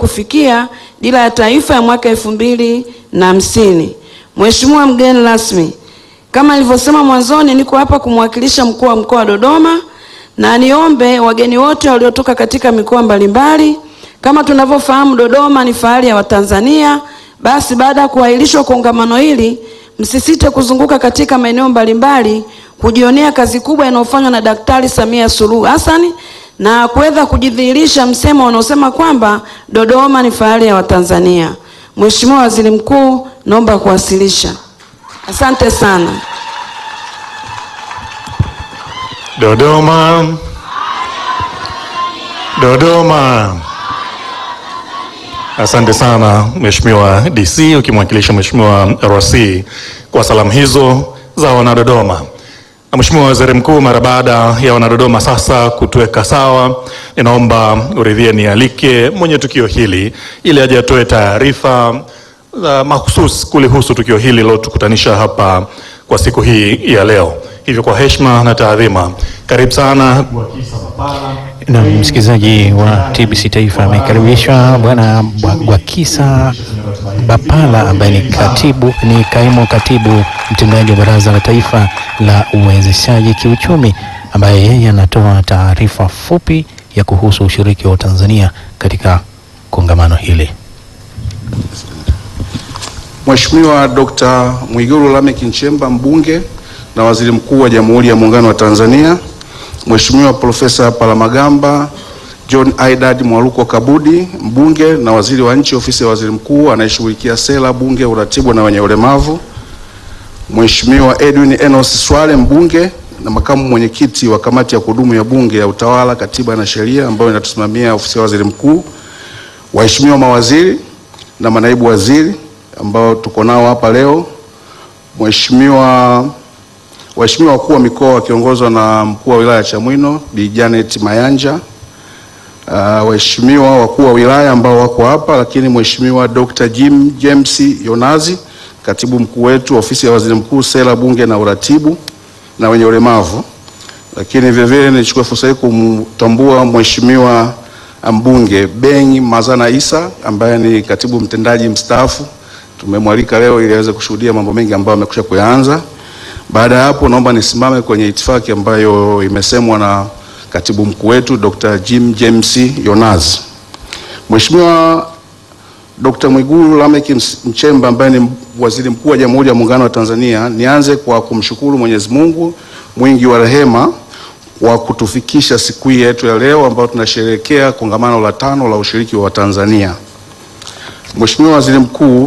kufikia dira ya taifa ya mwaka elfu mbili na hamsini. Mheshimiwa mgeni rasmi, kama nilivyosema mwanzoni, niko hapa kumwakilisha mkuu wa mkoa wa Dodoma na niombe wageni wote waliotoka katika mikoa mbalimbali. Kama tunavyofahamu, Dodoma ni fahari ya Watanzania. Basi baada ya kuahirishwa kongamano hili, msisite kuzunguka katika maeneo mbalimbali kujionea kazi kubwa inayofanywa na Daktari Samia Suluhu Hassan na kuweza kujidhihirisha msemo unaosema kwamba Dodoma ni fahari ya Watanzania. Mheshimiwa Waziri Mkuu, naomba kuwasilisha. Asante sana. Dodoma, Dodoma. Asante sana Mheshimiwa DC ukimwakilisha Mheshimiwa RC kwa salamu hizo za wanadodoma. Na Mheshimiwa Waziri Mkuu, mara baada ya wanadodoma sasa kutuweka sawa, ninaomba uridhie nialike mwenye tukio hili ili aje atoe taarifa za mahususi kulihusu tukio hili lilotukutanisha hapa kwa siku hii ya leo. Hivyo kwa heshima na taadhima, karibu sana Na msikilizaji wa TBC Taifa amekaribishwa Bwana Gwakisa Bapala ambaye ni katibu, ni kaimu katibu mtendaji wa Baraza la Taifa la Uwezeshaji Kiuchumi, ambaye yeye anatoa taarifa fupi ya kuhusu ushiriki wa Tanzania katika kongamano hili. Mheshimiwa Dr. Mwigulu Lameck Nchemba mbunge na waziri mkuu wa Jamhuri ya Muungano wa Tanzania, Mheshimiwa Profesa Palamagamba John Aidad Mwaluko Kabudi mbunge na waziri wa nchi ofisi ya waziri mkuu anayeshughulikia sera, bunge, uratibu na wenye ulemavu, Mheshimiwa Edwin Enos Swale mbunge na makamu mwenyekiti wa kamati ya kudumu ya bunge ya utawala, katiba na sheria ambayo inatusimamia ofisi ya waziri mkuu, waheshimiwa mawaziri na manaibu waziri ambao tuko nao hapa leo, Mheshimiwa waheshimiwa wakuu wa mikoa wakiongozwa na mkuu wa wilaya ya Chamwino Bi Janet Mayanja, uh, waheshimiwa wakuu wa wilaya ambao wako hapa, lakini Mheshimiwa Dr. Jim James Yonazi, katibu mkuu wetu ofisi ya waziri mkuu sera, bunge na uratibu na wenye ulemavu, lakini vilevile nichukue fursa hii kumtambua Mheshimiwa mbunge Beng Mazana Isa ambaye ni katibu mtendaji mstaafu. Tumemwalika leo ili aweze kushuhudia mambo mengi ambayo amekwisha kuyaanza. Baada ya hapo, naomba nisimame kwenye itifaki ambayo imesemwa na katibu mkuu wetu Dr. Jim James Yonazi. Mheshimiwa Dr. Mwigulu Lameck Nchemba ambaye ni waziri mkuu wa Jamhuri ya Muungano wa Tanzania, nianze kwa kumshukuru Mwenyezi Mungu mwingi wa rehema kwa kutufikisha siku hii yetu ya leo ambayo tunasherehekea kongamano la tano la ushiriki wa Tanzania. Mheshimiwa Waziri Mkuu,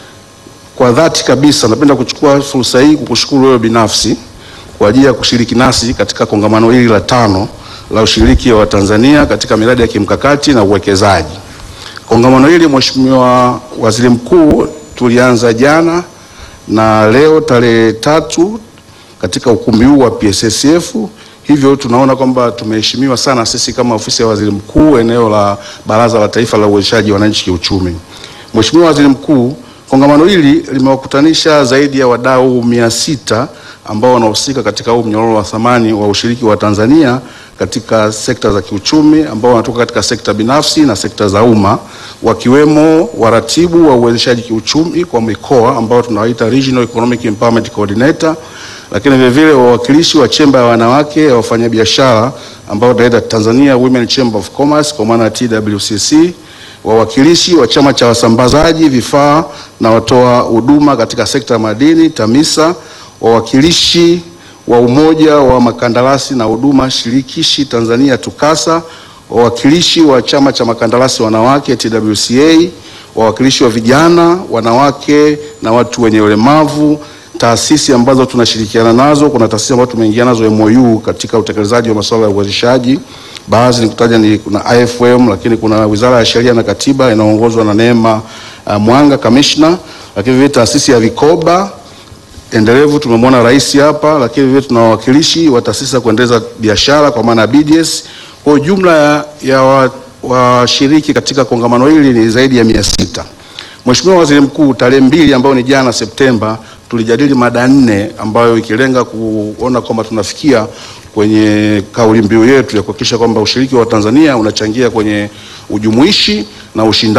kwa dhati kabisa napenda kuchukua fursa hii kukushukuru wewe binafsi kwa ajili ya kushiriki nasi katika kongamano hili la tano la ushiriki wa Tanzania katika miradi ya kimkakati na uwekezaji. Kongamano hili Mheshimiwa Waziri Mkuu, tulianza jana na leo tarehe tatu katika ukumbi huu wa PSSF. Hivyo tunaona kwamba tumeheshimiwa sana sisi kama ofisi ya waziri mkuu eneo la Baraza la Taifa la Uwezeshaji Wananchi Kiuchumi. Mheshimiwa Waziri Mkuu, kongamano hili limewakutanisha zaidi ya wadau mia sita ambao wanahusika katika huu mnyororo wa thamani wa ushiriki wa Tanzania katika sekta za kiuchumi ambao wanatoka katika sekta binafsi na sekta za umma wakiwemo waratibu wa uwezeshaji kiuchumi kwa mikoa ambao tunawaita Regional Economic Empowerment Coordinator, lakini vile vile wawakilishi wa chemba ya wanawake ya wafanyabiashara ambao tunaita Tanzania Women Chamber of Commerce kwa maana ya TWCC, wawakilishi wa chama cha wasambazaji vifaa na watoa huduma katika sekta ya madini TAMISA, wawakilishi wa umoja wa makandarasi na huduma shirikishi Tanzania TUCASA, wawakilishi wa chama cha makandarasi wanawake TWCA, wawakilishi wa vijana, wanawake na watu wenye ulemavu, taasisi ambazo tunashirikiana nazo. Kuna taasisi ambazo tumeingia nazo MOU katika utekelezaji wa masuala ya uwezeshaji. Baadhi nikutaja ni kuna IFM, lakini kuna Wizara ya Sheria na Katiba inaongozwa na Neema uh, Mwanga Commissioner, lakini vile taasisi ya vikoba endelevu tumemwona rais hapa, lakini vile tuna wawakilishi wa taasisi za kuendeleza biashara kwa maana ya BDS. Kwa jumla ya, ya washiriki wa katika kongamano hili ni zaidi ya mia sita. Mheshimiwa Waziri Mkuu, tarehe mbili ambayo ni jana Septemba, tulijadili mada nne ambayo ikilenga kuona kwamba tunafikia kwenye kauli mbiu yetu ya kuhakikisha kwamba ushiriki wa Tanzania unachangia kwenye ujumuishi na ushindani